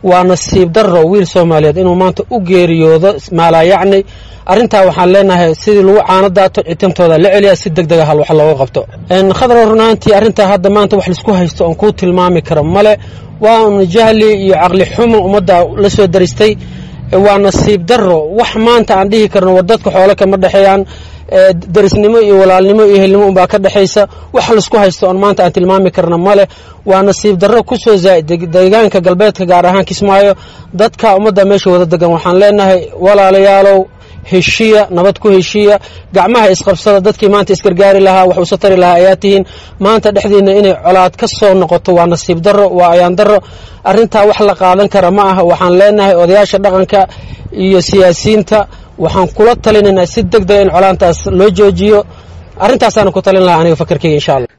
waa nasiib darro wiil soomaaliyeed inuu maanta u geeriyoodo maalaayacni arrintaa waxaan leenahay sidii lagu caano daato citintooda la celiya si deg dega hal wax looga qabto khadra runaantii arrintaa hadda maanta wax laisku haysto oon kuu tilmaami karo male waa un jahli iyo caqli xumo ummadda la soo daristay waa nasiib darro wax maanta aan dhihi karno war dadka xoole kama dhexeeyaan darisnimo iyo walaalnimo iyo helnimo unbaa ka dhexaysa wax laisku haysto oon maanta aan tilmaami karna male waa nasiib darro ku soo zaa'id deegaanka galbeedka gaar ahaan kismaayo dadka ummadda meesha wada degan waxaan leenahay walaalayaalow heshiya nabad ku heshiya gacmaha isqabsada dadkii maanta isgargaari lahaa wax usa tari lahaa ayaa tihiin maanta dhexdiinna inay colaad ka soo noqoto waa nasiib darro waa ayaan darro arrintaa wax la qaadan kara ma aha waxaan leenahay odayaasha dhaqanka iyo siyaasiyiinta waxaan kula talinaynaa si deg dega in colaantaas loo joojiyo arrintaasaan ku talin lahaa aniga fakarkeyga insha allah